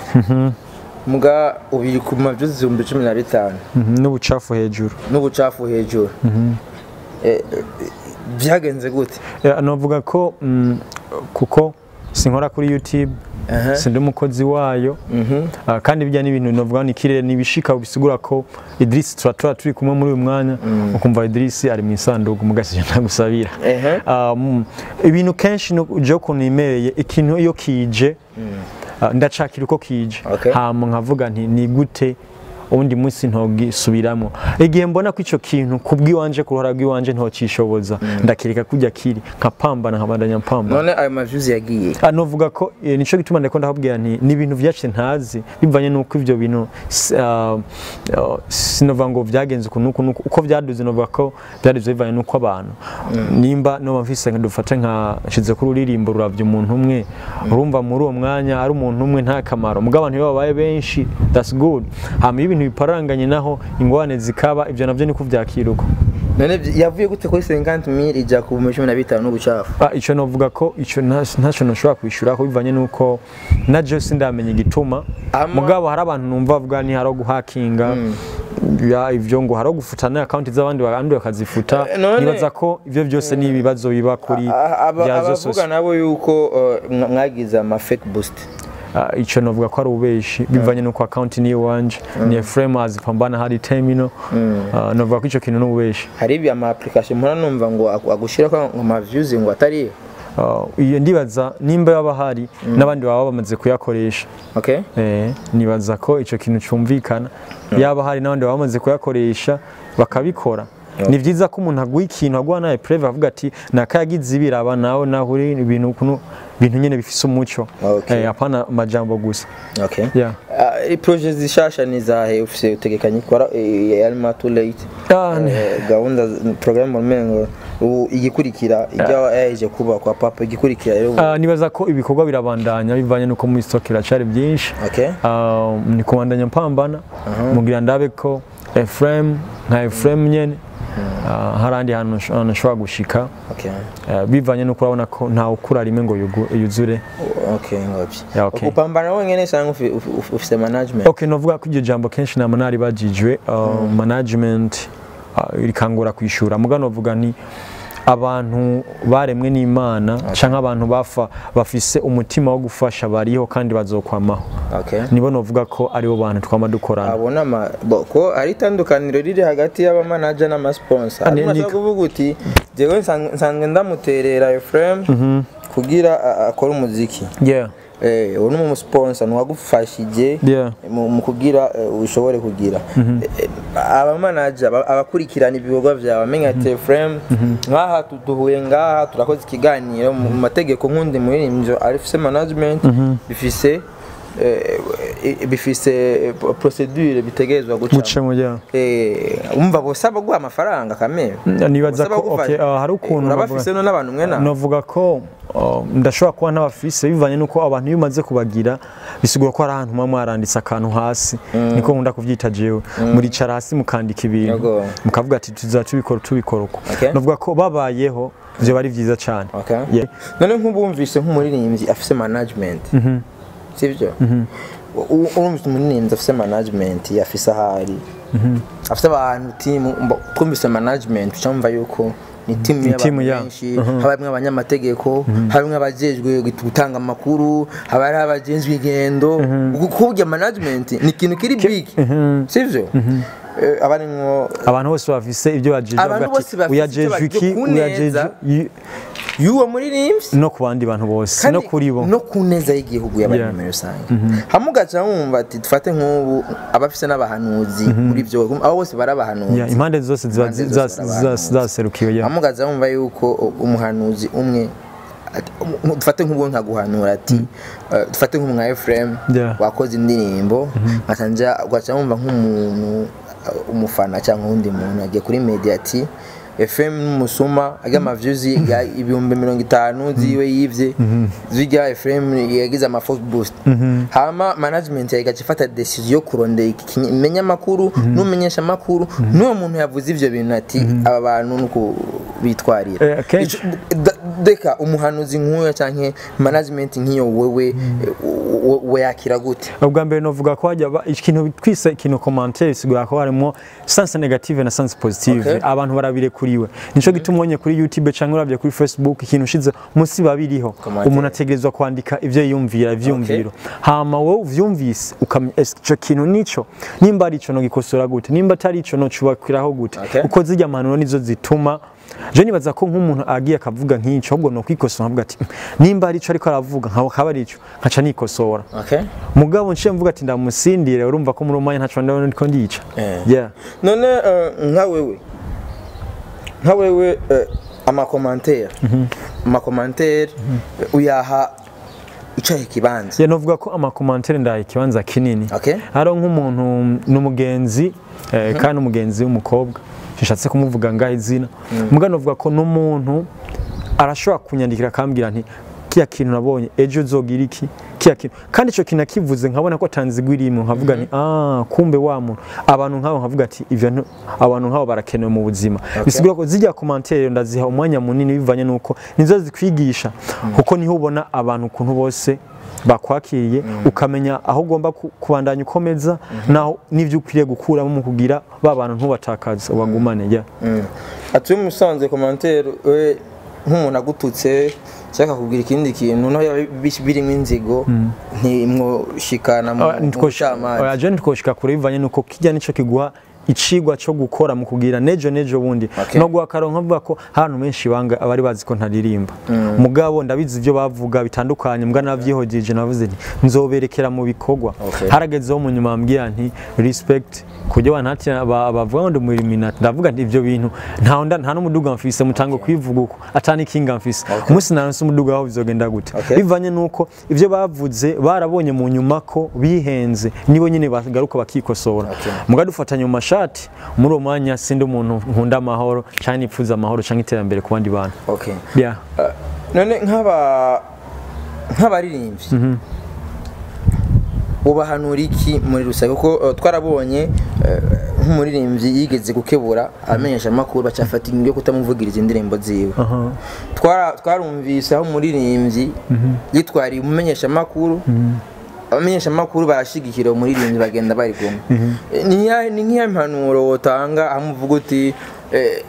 muga ubiri ku ma views ibihumbi cumi na bitanu
Mhm, n'ubucafu hejuru
n'ubucafu hejuru Eh, eh, byagenze gute
Yeah, novuga ko mm, kuko sinkora kuri youtube
Aha.
sindi umukozi wayo Ah, kandi bijya n'ibintu novuga ni kirere nibishika bisigura ko Idris turatura turi kumwe muri uyu mwanya ukumva Idris ari mu isanduku mugasije ntagusabira
Ehe.
Um, ibintu kenshi no- je ukuntu nimereye ikintu iyo kije ah, ndacakira uko kije
Okay.
hama nkavuga nti ni gute ubundi munsi ntogisubiramo igihe mbona ko icyo kintu kubw'iwanje ku ruhara rw'iwanje ntocishoboza ndakireka kujya kiri nkapambana nkabandanya mpambana
none ayo mavyuzi yagiye
Ah, novuga ko eh, nico gituma ndiko ndakubwira nti ni ibintu vyacu ntazi bivanye nuko ivyo bintu s- ah, ah, sinovuga ngo vyagenze uku nuku nuku uko vyaduze novuga ko vyaduze bivanye nuko abantu nimba noba mfise nka dufate nka shize kuri uririmbo ruravye umuntu umwe urumva muri uwo mwanya ari umuntu umwe nta kamaro mugabo abantu iyo babaye benshi that's good hama iyo ibintu biparanganye naho ingwane zikaba ivyo navyo niko vyakiruka
none vy- yavuye gute kuri 50000 ija ku bihumbi cumi na bitanu n'ubucafu
Ah, ico novuga ko ico nta- ntacyo nashobora kwishura ko bivanye nuko na je sindamenya igituma
Ama-
mugabo hari abantu numva bavuga ni haro guhakinga ya ivyo ngo haro gufutana account z'abandi abandi bakazifuta
Eh, none-
nibaza ko ivyo byose ni ibibazo biba kuri
A- aba-
bya zo
abavuga
sosiyete
nabo yuko uh, mwa- mwagize ama fake boost
Ah, ico novuga ko ari ubeshi bivanye nuko account ni wanje ni Ephraim azipambana hari terminal Ah, novuga ko ico kintu n'ubeshi
hari ibi ama application mpora numva ngo agu- agushirako ngo ama views ngo atariyo
Ah, iyo ndibaza nimba yaba hari n'abandi baba bamaze kuyakoresha
okay
Eh, nibaza ko icyo kintu cyumvikana yaba hari n'abandi baba bamaze kuyakoresha bakabikora ni byiza ko umuntu aguha ikintu aguha nawe preve avuga ati nakayagize ibiraba nawe nawe uri ibintu ukuntu ibintu nyine bifise umuco
Okay.
Eh, apana amajambo gusa
okay
Yeah.
Uh, projet zishasha ni zahe ufise utegekanye gukora yarima too late
Ah, ni-
Eh, gahunda programme umengo ubu igikurikira ijya yaje kuba kwa papa igikurikira rero ubu-
Ah, nibaza ko ibikorwa birabandanya bivanye nuko muri stock iracari byinshi
okay
Ah, ni kubandanya mpambana mugira ndabe ko Ephraim nka Ephraim nyene ah, hari ahandi hantu nsh- hantu nshobora gushika
okay
Eh, bivanye nuko urabona ko ntawe ukura rimwe ngo yugu- yuzure
okay ngobyi
Yeah, okay.
upambana wenyene cyangwa ufi- ufi- ufi- ufise management
okay novuga ko iryo jambo kenshi nama nari bajijwe uh, management uh, rikangura kwishura muga novuga ni abantu baremwe n'imana canke abantu bafa bafise umutima wo gufasha bariho kandi bazokwamaho
okay
nibo novuga ko aribo bantu twama dukorana
abona ama bo- ko ari itandukaniro riri hagati y'abamanager n'amasponsor
Ah, ni-
ariko
ni-
nashaka kuvuga uti jewe nsan- nsanzwe ndamuterera Ephraim kugira a- akore umuziki
yeah
eh uwo ni umusponsor nuwagufashije
yeah
mu mu kugira eh, ushobore kugira Eh, abamanager aba- abakurikirana ibikorwa byawe amenya ati Ephraim nk'aha tu- duhuye ngaha turakoze ikiganiro mu mategeko nk'undi muririmbyi arifise management bifise eh, eh, bifise eh, procedure bitegerezwa guca
muce mu yeah
eh umva bose abaguha amafaranga kamere
nibaza
Bose
ko
bagufasha.
okay uh, hari ukuntu
Eh,
bavuga-
urabafise no n'abantu mwe nawe
novuga ko uh, ndashobora kuba ntabafise bivanye nuko abantu iyo umaze kubagira bisigura ko hari ahantu muba mwaranditse akantu hasi niko nkunda kuvyita jewe muricara hasi mukandika ibintu
Yego.
mukavuga ati tuza tubikora tubikora uko
Okay.
novuga ko babayeho vyo bari vyiza cane
Okay.
Yeah.
none nk'ubumvise nk'umuririmbyi afise management sibyo U- urumvise umuririmbyi afise management afise ahari afise abantu timu mba- twumvise management ucamva yuko ni timu
timu
y'abantu
ya-
benshi haba harimwo abanyamategeko harimwo abajejwe gutanga amakuru haba hari abajejwe ingendo kubya management ni ikintu kiri big sivyo Eh, aba arimwo
abantu bose bafise ibyo bajeje
Abantu
bavuga ati,
bose bafise ivyo
uyajejwe iki
baje kuneza.
uyajejwe i-
y'uwo muririmbyi
no ku bandi bantu bose
kandi
no kuri bo
no ku neza y'igihugu y'abanyamuryango muri rusange hamwe ugaca wumva ati dufate nk'ubu abafise n'abahanuzi muri byo abo bose bari abahanuzi
Yeah, impande zose ziba
Impande
za-
zose
za-
barabahanuzi.
zaserukiwe yeah.
hamwe ugaca wumva yuko umuhanuzi umwe ati- um- dufate nk'ubu nkaguhanura ati eh, dufate nk'umu nka Ephraim
Yeah.
wakoze indirimbo nkaca nja ugaca wumva nk'umuntu eh, umufana cyangwa uwundi muntu agiye kuri media ati FM n'umusuma ajya amavyuzi ya ibihumbi mirongo itanu ziwe yivye zijya FM yagize ama force boost hama management igaca ifata decision yo kurondera ikimenya amakuru n'umenyesha amakuru n'uwo muntu yavuze ivyo bintu ati aba bantu nuko bitwarira
Eh, akenshi-
Ico- da- deka umuhanuzi nk'uyo canke management nk'iyo wewe we- we yakira gute
ubwa mbere novuga ko hajya ba- ikintu twise ikintu commentaire sigura ko harimo sense negative na sense positive
Okay.
abantu barabirekuriwe nico gituma ubonye kuri youtube canke uravye kuri facebook ikintu ushize munsi babiriho
Commentaire.
umuntu ategerezwa kwandika ivyo yiyumvira ivyumviro hama wowe uvyumvise ukamenya ese ico kintu nico nimba ari ico nogikosora gute nimba atari ico nocubakiraho gute
Okay.
kuko zirya mpanuro nizo zituma je nibaza ko nk'umuntu agiye akavuga nk'ico ahubwo nokwikosora nkavuga ati nimba ari ico ariko aravuga nkaba akaba ari ico nkaca nikosora
okay
mugabo nciye mvuga ati ndamusindire urumva ko muri umwanya ntaco ndabona ndiko ndica
Eh.
yeah
none eh, nka wewe nka wewe eh, amakomantere amakomantere uyaha icahe kibanza
yeah novuga ko amakomantere ndaye ikibanza kinini
okay
haro nk'umuntu n'umugenzi eh, kandi umugenzi w'umukobwa nshatse kumuvuga ngaho izina mugabo novuga ko n'umuntu arashobora kunyandikira akambwira nti kiya kintu nabonye ejo uzogira iki kiya kintu kandi ico kintu akivuze nkabona ko atanzigwa irimwe nkavuga nti ah kumbe wa muntu abantu nk'abo nkavuga ati ivyo ntu- abantu nk'abo barakenewe mu buzima bisigura ko zijya komantere ndaziha umwanya munini bivanye nuko nizo zikwigisha kuko niho ubona abantu ukuntu bose bakwakiriye ukamenya aho ugomba ku- kubandanya ukomeza naho n'ibyo ukwiriye gukuramo mu kugira ba bantu ntubatakaze ubagumane yeah.
atuye musanze komantere we nk'umuntu agututse cyangwa akakubwira ikindi kintu naho yaba bi- birimo inzigo ntimwoshikana mu mu bucamanza
oya je ntitwoshika kure bivanye nuko kijya nico kiguha icigwa cyo gukora mu kugira nejo nejo bundi
Okay.
no guha akaronka avuga ko ahantu menshi banga abari bazi ko ntaririmba mugabo ndabizi ibyo bavuga bitandukanye mbwa navyihojeje navuze nti nzoberekera mu bikorwa
Okay.
haragezeho mu nyuma ambwira nti respect kujya wanati bavuga ngo ndi mu Illuminati ndavuga nti ivyo bintu nta nda nta n'umuduga mfise mutango kwivuga uko atani kinga mfise umunsi naronse umuduga waho bizogenda gute
Okay.
bivanye nuko ivyo bavuze barabonye mu nyuma ko bihenze nibo nyine bagaruka bakikosora
Okay.
muga dufatanye mu mashati muri uwo mwanya sindi umuntu nkunda amahoro cyangwa nipfuza amahoro cyangwa iterambere ku bandi bantu
okay
yeah.
Eh, none nk'aba nk'abaririmbyi ubahanura iki muri rusange kuko eh, twarabonye eh, nk'umuririmbyi yigeze gukebura amenyesha amakuru bacafata ingingo yo kutamuvugiriza indirimbo ziwe
Aha.
Twara- twarumvise aho umuririmbyi yitwariye umumenyesha amakuru abamenyesha amakuru barashigikira umuririmbyi bagenda bari kumwe Eh, ni ya- ni nk'iya mpanuro wotanga aho umuvuga uti eh,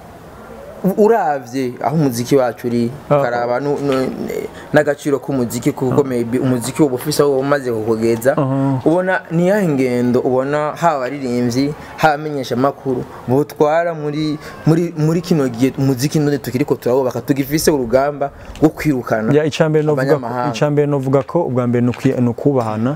uravye aho umuziki wacu uri
Ah.
ukaraba nu- nu- n'agaciro k'umuziki kuko maybe umuziki uba ufise aho umaze kukugeza
Aha.
ubona ni yahe ngendo ubona haba abaririmbyi haba amenyesha amakuru butwara muri muri muri kino gihe umuziki none tukiriko turawubaka tugifise urugamba rwo kwirukana
Ya icambere novuga
abanyamahanga.
icambere novuga ko ubwa mbere nukwi- nukubahana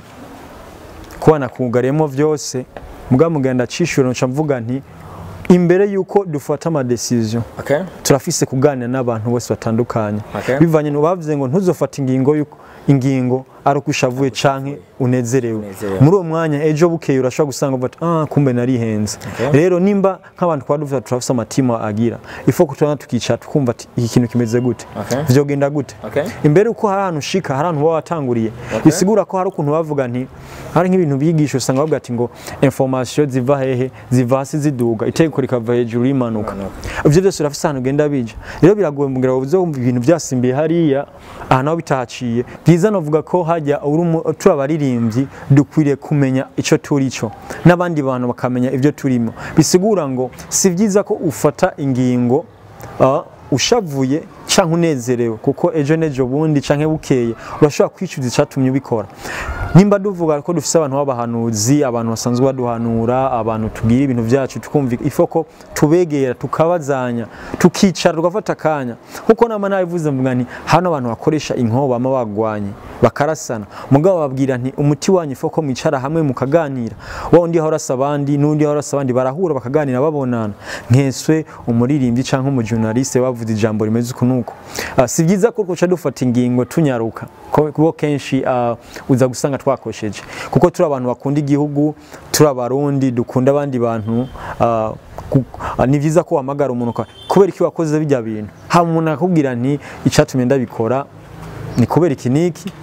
kubana kugaremo vyose muga mugenda cishura nca mvuga nti imbere yuko dufata ama decision
okay
turafise kuganira n'abantu bose batandukanye
Okay.
bivanye no bavuze ngo ntuzofata ingingo yuko ingingo ari uko ushavuye canke unezerewe
Unezerewe.
muri uwo mwanya ejo bukeye urashobora gusanga uvuga ati ah kumbe narihenze
Okay.
rero nimba nk'abantu twaba dufite turafise amatima agira ifo kutubona tukicara tukumva ati iki kintu kimeze gute
Okay.
vyogenda gute
Okay.
imbere uko hari ahantu ushika hari ahantu baba watanguriye bisigura ko hari ukuntu bavuga nti hari nk'ibintu bigisha usanga bavuga ati ngo information ziva hehe ziva hasi ziduga itegeko rikava hejuru rimanuka ivyo byose urafise ahantu ugenda bija rero biragoye mbwira ubuze wumva ibintu byasimbiye hariya aha naho bitahaciye byiza novuga ko hajya uri umu- turi abaririmbyi dukwiriye kumenya ico turi cyo n'abandi bantu bakamenya ibyo turimo bisigura ngo si byiza ko ufata ingingo ah, ushavuye canke unezerewe kuko ejo nejo bundi canke bukeye urashobora kwicuza icatumye ubikora nimba duvuga ko dufise abantu b'abahanuzi abantu basanzwe baduhanura abantu tugira ibintu vyacu tukumva ifo ko tubegera tukabazanya tukicara tugafata akanya nkuko nama nabivuze mvuga nti hano abantu bakoresha inkoho bama bagwanye bakarasana mugabo babwira nti umuti wanyu ifo ko mwicara hamwe mukaganira wa undi ahora asa abandi n'undi ahora asa abandi barahura bakaganira babonana nkeswe umuririmbyi canke umujurnaliste bavuze ijambo rimeze uku nuko Ah, si byiza ko twoca dufata ingingo tunyaruka ko- kuko kenshi ah, uza gusanga twakosheje kuko turi abantu bakunda igihugu turi abarundi dukunda abandi bantu ah, ku- ah, ni byiza ko wahamagara umuntu uka- kubera iki wakoze bijya bintu hama umuntu akakubwira nti icatumye ndabikora ni kubera iki niki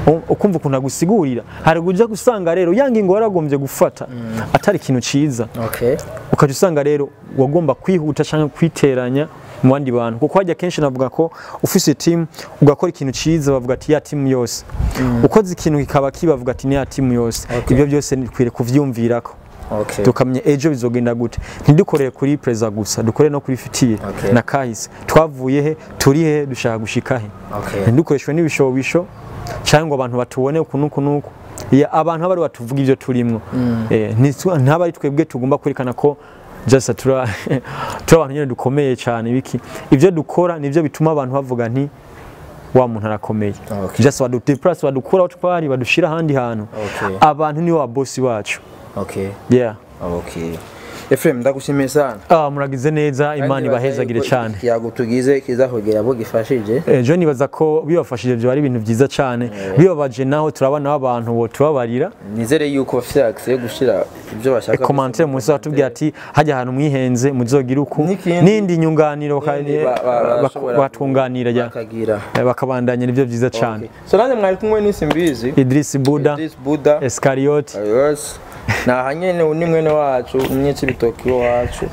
u- ukumva ukuntu agusigurira hari uja gusanga rero ya ngingo waragombye gufata atari ikintu ciza
okay
ukajya usanga rero wagomba kwihuta cyangwa kwiteranya mu bandi bantu kuko hajya kenshi navuga ko ufise timu ugakora ikintu cyiza bavuga ati ya timu yose ukoze ikintu kikaba kibavuga ati ni ya timu yose
Okay.
ibyo byose nikwiriye kuvyumvirako
okay
tukamenya ejo bizogenda gute ntidukorere kuri perezida gusa dukore no kuri fitiye
Okay.
na kahise twavuye he turi he dushaka gushika he
okay
ntidukoreshwe n'ibishobisho cyangwa ngo abantu batubone uku n'uku n'uku Ya, abantu aba ari batuvuga ibyo turimwo Eh, ntitu- ntaba ari twebwe tugomba kwerekana ko just tura turi abantu nyine dukomeye cyane biki ibyo dukora nibyo bituma abantu bavuga nti wa muntu arakomeye
Okay.
just badudeplace badukura aho twari badushira ahandi hantu
Okay.
abantu nibo babosi bacu
okay
yeah
okay Efrem ndagushimiye sana
ah, muragize neza imana ibahezagire cyane
ikiyago tugize kiza kugera abo gifashije
ejo nibaza ko bibafashije byo ari ibintu byiza cyane bibabaje naho turabona abantu bo tubabarira
nizere yuko bafite access yo gushira ibyo bashaka
komantere munsi batubwira ati hajya ahantu mwihenze muzogire uku
N'ikindi-
n'indi nyunganiro baka-
N'indi ba- ba-
bak-
bashobora
batunganira ya
bakagira
Eh, bakabandanya nibyo byiza cyane
Okay. so nanjye mwari kumwe n'isi mbizi
Idris Buda
Idris Buda
Escariote
Ayos naha nyene ni mwene wacu umnyetsi bitoki wacu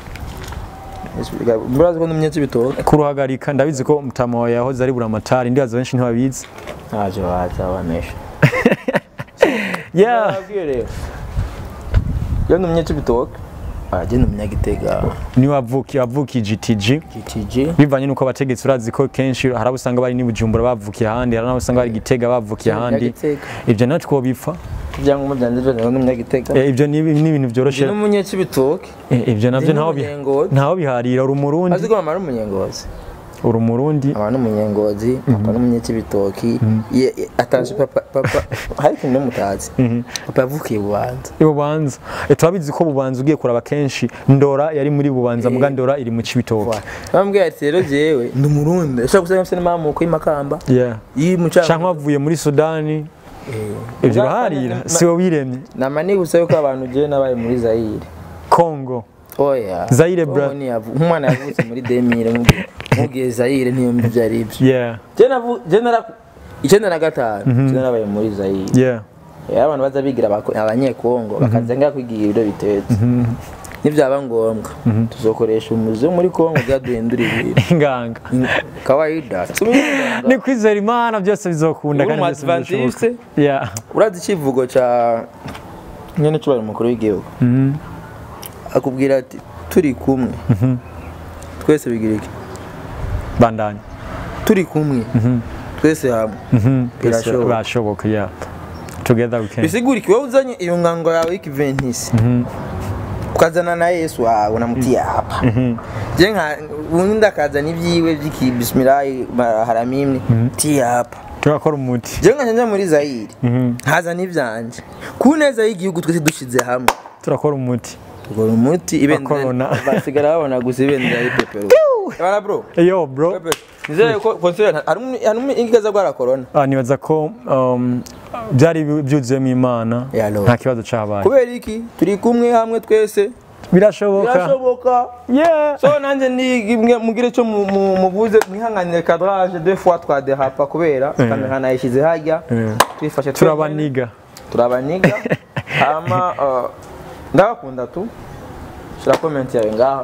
murazi ko n'umnyetsi bitoki
kuruhagarika ndabizi ko mutama wawe yahoze ari buramatari ndibaza benshi ntibabizi
ntacyo wazabanesha
yeah
nabwiye rero iyo ni umnyetsi bitoki ajye ni umunyagitega
niwe wavuki wavukiye GTG
GTG
bivanye nuko abategetsi urazi ko kenshi hari abo usanga bari n'ibujumbura bavukiye ahandi hari n'abo usanga bari gitega bavukiye ahandi
Umunyagitega.
ibyo natwe two bipfa
ibyangombwa byanjye byose ni umunyagitega
Eh, ibyo ni ni ibintu byoroshye
ni umunyetsi bitoki
Eh, ibyo nabyo
Ndi
ntaho bi-
n'umunyengozi.
ntaho biharira uri umurundi
azi ko mama ari umunyengozi
uri umurundi
aba ni umunyengozi papa ni umunyetsi bitoki Ye- ye- atanje papa papa hari ikintu n'umutazi papa yavukiye bubanza
bubanza Eh, turabizi ko bubanza ugiye kuraba kenshi ndora yari muri bubanza muga ndora iri mu cibitoke
bambwiye ati rero jewe ndi umurundi ushobora gusanga mfite n'amamuko y'imakamba
yeah
y'imucanga
canke wavuye muri sudani ibyo uraharira si wowe wiremye
nama nibutsa yuko abantu jewe nabaye muri zayire
kongo
oya
Zaire,
Kongo
bra.
ntiyavu- nk'umwana yavutse muri demire mubwiye zayire ntiyumva ibyo ari byo
yeah
Je navu- je nara icyenda na gatanu je narabaye muri zayire
yeah
rero abantu baza bigira abako- abanyekongo bakaza ngaha kwigira ibiro bitetse nibyaba ngombwa tuzokoresha umuzi wo muri kongo byaduhindura ibintu
inganga
kawaida Tumwe
ni kwizera imana byose bizokunda
Uri
kandi
umu
byose bizoshoboka
Adventiste?
yeah
urazi icyivugo cya nyine cyubahiro umukuru w'igihugu akubwira ati turi kumwe twese bigira iki
bandanya
turi kumwe twese hamwe birashoboka
birashoboka yeah together we can
bisigura iki wowe uzanye iyo ngango yawe y'ikiventisi ukazana na yesu wawe unamuti yapa je nka ubundi akazana ibyiwe by'ikibisimilayi haramimwe ti yapa
turakora umuti
je nka njya muri zayiri nkazana ibyanje ku neza y'igihugu twese dushyize hamwe
turakora umuti
Ugora umuti ibendera
corona.
basigara babona gusa ibendera y'ipepero Bana bro
yo bro
Pepe, nizere ko konsera harimo ingigaza rwara corona
Ah, nibaza ko um, byari byuzuyemo imana
Ya Lord.
nta kibazo cyabaye
kubera iki turi kumwe hamwe twese
birashoboka
birashoboka
yeah
so nanjye ni mugire cyo mu- mu- mubuze mwihanganire kadrage deux fois twadehapa kubera
Eh.
kamera nayishyize hajya
Eh.
twifashe
turabaniga
turabaniga hama uh, ndabakunda tu shira comment yawe ngaha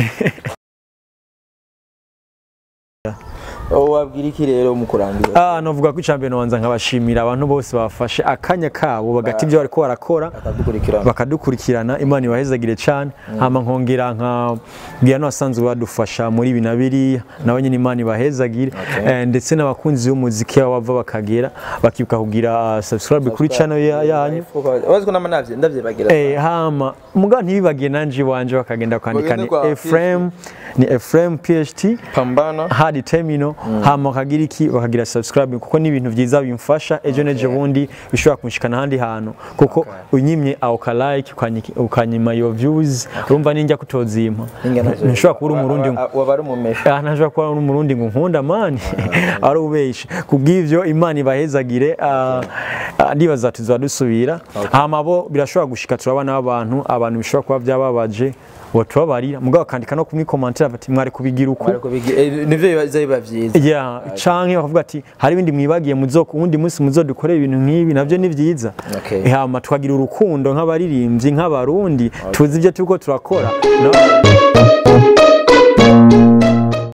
Oh, wabwira iki rero mu kurangiza
Ah, novuga ko icambere nobanza nkabashimira abantu bose bafashe akanya kabo bagati ibyo bariko barakora
akadukurikirana
bakadukurikirana imana ibahezagire cyane hama nkongera nkabwira n'abasanzwe badufasha muri ibi na biriya nabo nyine imana ibahezagire Eh, ndetse n'abakunzi b'umuziki aho bava bakagera bakibuka kugira ah, subscribe kuri channel ya- yanyu
wazi ko nama navye ndavyibagira
Eh, hama muga ntibibagiye nanje iwanje bakagenda kwandika ni
Bagende kwa
Ephraim ni Ephraim PHT
pambana
hadi terminal hama bakagira iki bakagira subscribe kuko ni ibintu byiza bimfasha ejo nejo bundi bishobora kunshikana ahandi hantu kuko unyimye aho ka like ukanyi- ukanyima your views urumva ninjya kutozimpa ntushobora kuba uri umurundi ngo
waba ari umumesha
Ah, ntashobora kuba uri umurundi ngo nkunda mani ari ubeshe kubw'ivyo imana ibahezagire ah, ah, ndibaza tuzaba dusubira hama bo birashobora gushika turabona abantu abantu bishobora kuba byababaje ngo tubabarira mugabo bakandika no kumwi commentaire bati mwari kubigira uku
nivyo biza biba vyiza byiza
ya canke bakavuga ati hari ibindi mwibagiye muzo uwundi munsi muzodukorera ibintu nk'ibi navyo ni vyiza
Okay.
hama tukagira urukundo nk'abaririmbyi nk'abarundi tuzi ibyo turiko turakora no?